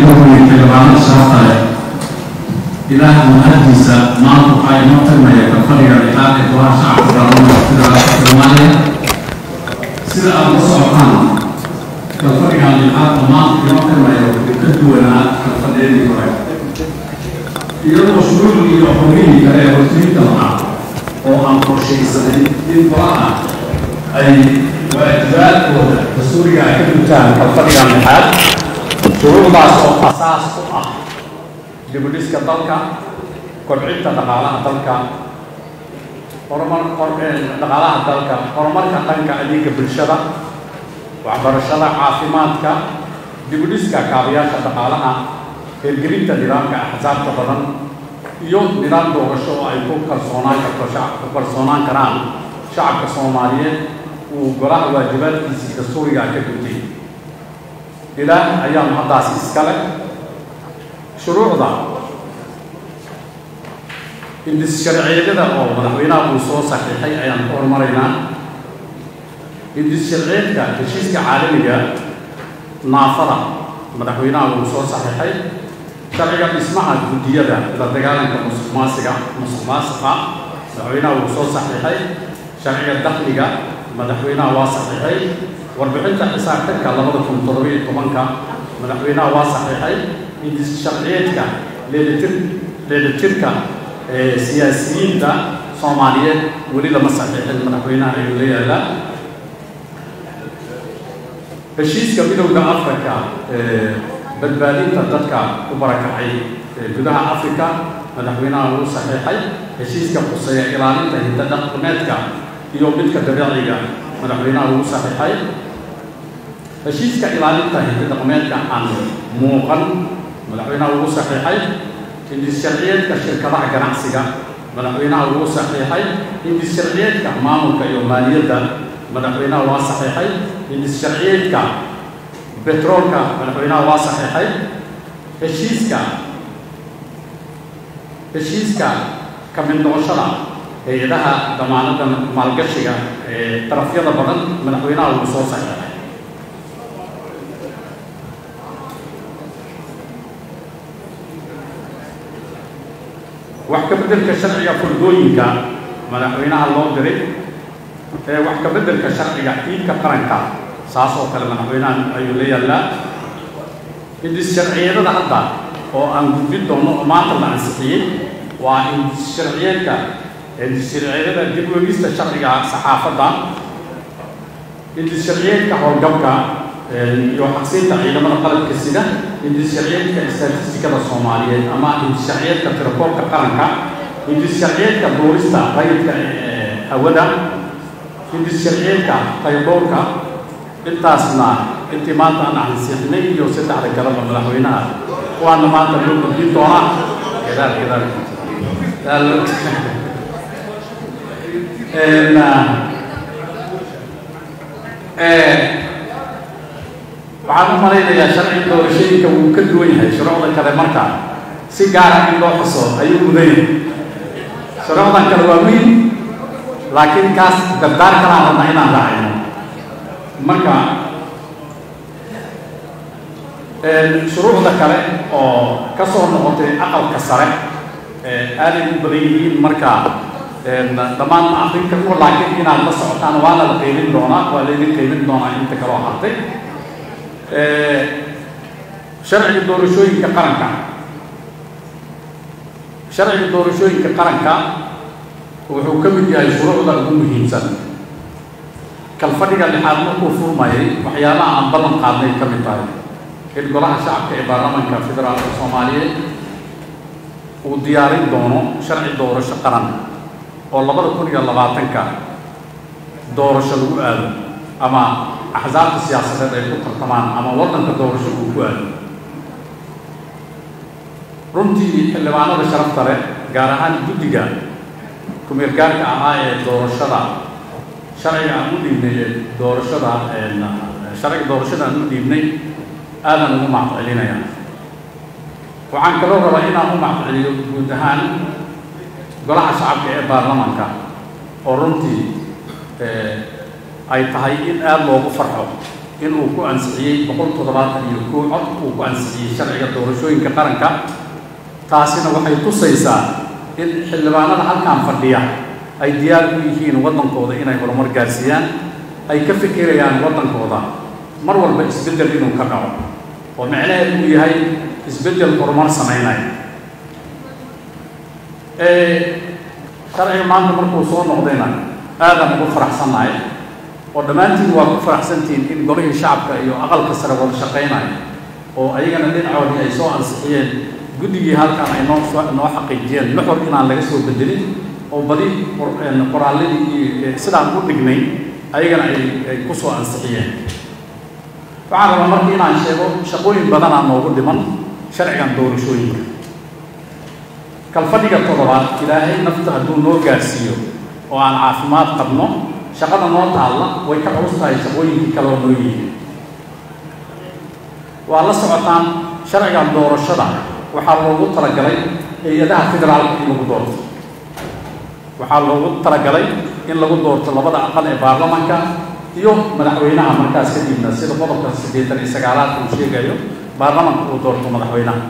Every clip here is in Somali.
gudoomiye xildhibaanada sharafta leh ilaah mahadiisa maanta waxaa inoo tagmaya kalfadhiga dhexaad ee golaha shacabka baarlamaanka federaalka soomaaliya sida aad la socotaan kalfadhigan dhexaad oo maanta inoo tagmaya wuxuu ka duwanaa kalfadhiyadii hore iyadoo shuruucdii iyo xubnihii kale ee hortiinta lahaa oo aan qorshaysanin in golaha ay waajibaadkooda dastuuriga ay ka gutaan kalfadhigan dhexaad shuruucdaas oo asaas u ah dibudhiska dalka kobcinta dhaqaalaha dalka horumar dhaqaalaha dalka horumarka dhanka adeega bulshada waxbarashada caafimaadka dibudhiska kaabayaasha dhaqaalaha hirgelinta nidaamka axsaabta badan iyo nidaam doorasho oo ay ku kalsoonaan karto shacabka ku kalsoonaan karaan shacabka soomaaliyeed uu golaha waajibaadkiisii dastuuriga ka gutay ilaah ayaa mahaddaas iskale shuruucda indis sharciyada oo madaxweynaha uu soo saxiixay ayaan ku hormaraynaa indis sharciyeedka heshiiska caalamiga naafada madaxweynaha uu soo saxiixay sharciga dhismaha guddiyada la dagaalanka musuq maasiga musuq maasiqa madaxweynaha uu soo saxiixay sharciga dakhliga madaxweynaha waa saxiixay warbixinta xisaabtanka labada kun toddobiyo tobanka madaxweynaha waa saxiixay indis sharciyeedka leelitir leelitirka siyaasiyiinta soomaaliyeed weli lama saxiixin madaxweynaha ayuu la yaalaa heshiiska midowda africa badbaadinta dadka ku barakacay gudaha africa madaxweynaha wuu saxiixay heshiiska quseeya ilaalinta hinda dhaqameedka iyo midka dabiiciga madaxweynaha wuu saxiixay heshiiska ilaalinta hinda dhaqameedka aan muuqan madaxweynaha wuu saxiixay indis sharciyeedka shirkadaha ganacsiga madaxweynaha wuu saxiixay indis sharciyeedka maamulka iyo maaliyadda madaxweynaha waa saxiixay indis sharciyeedka betroolka madaxweynaha waa saxiixay heshiiska heshiiska ka mid noqoshada hay-adaha damaanada maalgashiga ee darafyada badan madaxweynaha wuu soo saxiixay wax ka beddelka sharciga furdooyinka madaxweynaha loo diray ee wax ka beddelka sharciga iibka qaranka saas oo kale madaxweynaha ayuu la yaallaa indis sharciyadada hadda oo aan gudbin doono oo maanta la ansixiyey waa indis sharciyeedka indis sharciyadada dib weegista sharciga saxaafadda indis sharciyeedka howlgabka iyo xaqsiinta ciidamada qalabka sida indis sharciyeedka istatistikada soomaaliyeed ama indis sharciyeedka tirakoobka qaranka indis sharciyeedka duurista rayidka hawada indis sharciyeedka qaybdhowrka intaasna intii maanta aan ansixinay iyo saddexda kaleba madaxweynaha kuwaana maanta loo gudbin doonaa gadaal gadaal waxaan u malaynayaa sharci doorashooyinka wuu ka duwan yahay shuruucda kale marka si gaara in loo xuso ayuu mudan yahay shuruucdan kale waa muhim laakiin kaas dardaar kalaan rabna inaan raacayno marka shuruucda kale oo ka soo noqotay aqalka sare aaday u badan yihiin marka dhammaan ma akrin karno laakiin inaad la socotaan waana la qeybin doonaa waa laydin qeybin doonaa inta kaloo hartay sharciga doorashooyinka qaranka sharciga doorashooyinka qaranka wuxuu ka mid yahay shuruucda ugu muhiimsan kalfadhiga lixaad markuu furmayay waxyaalaha aan ballan qaadnay ka mid tahay in golaha shacabka ee baarlamaanka federaalka soomaaliyeed uu diyaarin doono sharci doorasho qaran oo labada kun iyo labaatanka doorasho lagu aado ama axsaabta siyaasadeed ay ku tartamaan ama waddanka doorasho uu ku aado runtii xildhibaanada sharafta leh gaar ahaan guddiga kumeergaarka ahaa ee doorashada sharciga aan u dhiibnay ee doorashada sharciga doorashada aan u dhiibnay aadan ugu maccelinayaa waxaan kaloo rabaa inaan u macceliyo guud ahaan golaha shacabka ee baarlamaanka oo runtii ay tahay in aada loogu farxo inuu ku ansixiyey boqol toddobaatan iyo kow cod uu ku ansixiyey sharciga doorashooyinka qaranka taasina waxay tusaysaa in xildhibaanada halkan fadhiya ay diyaar u yihiin waddankooda inay horumar gaarsiiyaan ay ka fikirayaan waddankooda mar walba isbeddel inuu ka dhaco oo micnaheed uu yahay isbeddel horumar samaynaya sharciga maanta markuu soo noqdayna aadaan ugu faraxsannahay oo dhammaantiin waa ku faraxsantihiin in golihii shacabka iyo aqalka sare wada shaqaynaya oo ayagana dhinacoodii ay soo ansixiyeen guddigii halkan ay noo noo xaqiijiyeen nuxur inaan laga soo bedelin oo badi qoraalladii sidaan u dhignay ayagana ay ay ku soo ansixiyeen waxaan rabaa marka inaan sheego shaqooyin badanaa noogu dhiman sharcigan doorashooyinka kalfadhiga toddobaad ilaahay nafta hadduu noo gaarsiiyo oo aan caafimaad qabno shaqada noo taalla way ka culus tahay shaqooyinkii kale oo noo yihiin waa la socotaan sharcigan doorashada waxaa loogu talagalay hay-adaha federaalka in lagu doorto waxaa loogu talagalay in lagu doorto labada aqal ee baarlamanka iyo madaxweynaha markaas kadibna sida qodobka siddeetan iyo sagaalaad uu sheegayo baarlamanka uu doorto madaxweynaha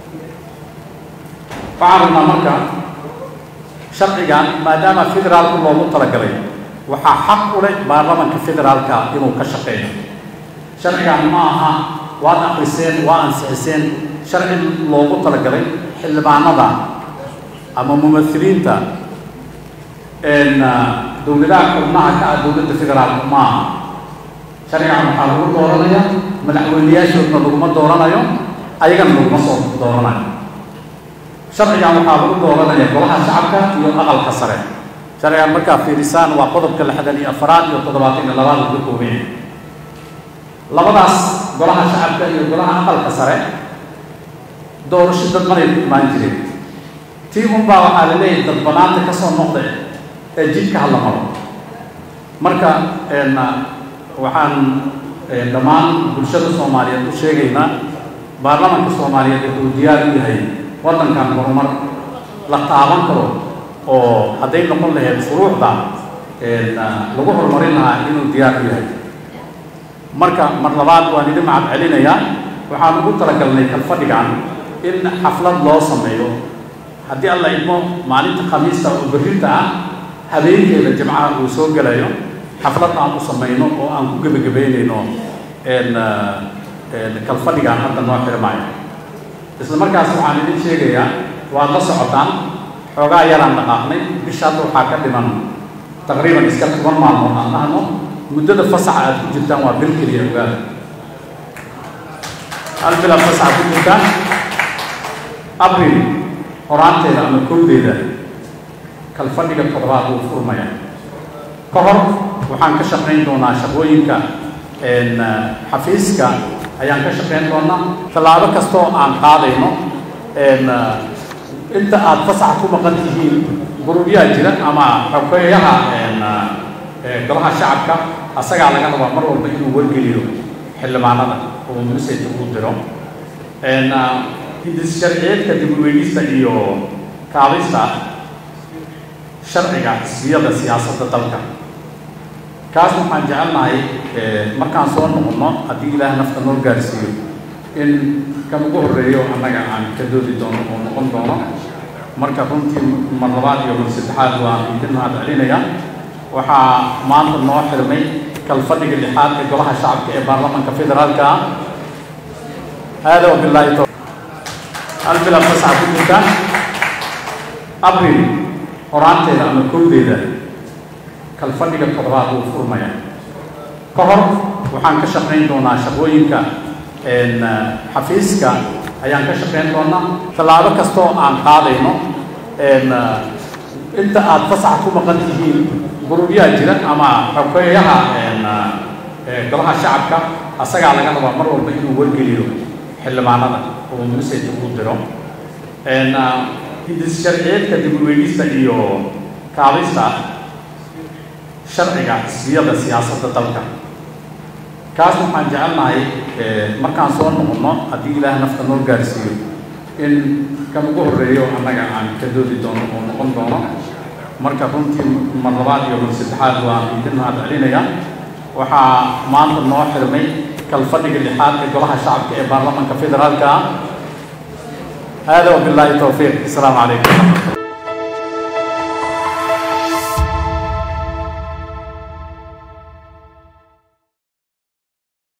waxaan rabnaa marka sharcigan maadaama federaalku loogu talagalay waxaa xaq u leh baarlamanka federaalka inuu ka shaqeeyo sharcigan ma aha waad akriseen waa ansixiseen sharci loogu talagalay xildhibaanada ama mumahiliinta dowladaha xubnaha ka ah dowladda federaalka ma aha sharcigan waxaa lagu dooranaya madaxweyneyaashoodna laguma dooranayo ayagana laguma soo dooranayo sharcigan waxaa lagu dooranaya golaha shacabka iyo aqalka sare sharcigan markaa fiirisaan waa qodobka lixdan iyo afaraad iyo toddobaatan iyo labaad uu ka kooban yahay labadaas golaha shacabka iyo golaha aqalka sare doorasho dadbanay ku imaan jireen tii unbaa waxaa la leeyahay dadbanaanta ka soo noqda ee jidka hala maro marka waxaan dhammaan bulshada soomaaliyeed u sheegaynaa baarlamanka soomaaliyeed wuxuu diyaar u yahay waddankan horumar la taaban karo oo hadday noqon lahayd shuruucda lagu horumarin lahaa inuu diyaar u yahay marka mar labaad waan idin macad celinayaa waxaan ugu talagalnay kalfadhigan in xaflad loo sameeyo haddii alla idmo maalinta khamiista oo berrinta ah habeenkeeda jimcaha uu soo gelayo xaflad aan u samayno oo aan ku gebagabaynayno kalfadhigan hadda noo xirmaayo isla markaas waxaan idin sheegayaa waad la socotaan xoogaa yaraan dhaqaaqnay bisha hadda waxaa ka dhiman taqriiban iska toban maalmood aan dhahno muddada fasaxa aad ku jirtaan waa bil keliya ogaada hal bil aad fasaxa ku jirtaan abril horaanteeda ama kowdeeda kalfadhiga toddobaad wuu furmaya ka hor waxaan ka shaqayn doonaa shaqooyinka xafiiska ayaan ka shaqayn doonaa tallaabo kastoo aan qaadayno inta aad fasax ku maqan tihiin gurubyaa jira ama xogeeyaha golaha shacabka asagaa laga rabaa mar walba inuu wargeliyo xildhibaanada oo message uu diro hindis sharciyeedka dib u eegista iyo kaabista sharciga xisbiyada siyaasadda dalka kaas waxaan jecelnahay markaan soo noqonno haddii ilaah nafta noo gaarsiiyo in kan ugu horreeyo annaga aan ka doodi doono oo noqon doono marka runtii mar labaad iyo mar saddexaad waan idin mahad celinayaa waxaa maanta noo xirmay kalfadhiga lixaad ee golaha shacabka ee baarlamanka federaalka ah hada wabilaahi to hal bil aad fasaxa ku jirtaan abril horaanteeda ama kowdeeda kalfadhiga toddobaad wuu furmaya ka hor waxaan ka shaqayn doonaa shaqooyinka xafiiska ayaan ka shaqayn doonaa tallaabo kastoo aan qaadayno inta aad fasax ku maqan tihiin gurubyaa jira ama xogeeyaha golaha shacabka asagaa laga rabaa mar walba inuu wargeliyo xildhibaanada oo message uu diro hindis sharciyeedka dib u eegista iyo kaabista sharciga xisbiyada siyaasadda dalka kaas waxaan jecelnahay markaan soo noqonno haddii ilaah nafta noo gaarsiiyo in kan ugu horreeyo annaga aan ka doodi doono oo noqon doono marka runtii mar labaad iyo mar saddexaad waan idin mahad celinayaa waxaa maanta noo xirmay kalfadhiga lixaad ee golaha shacabka ee baarlamaanka federaalka ah hada wabilaahi towfiiq asalaamu calaykum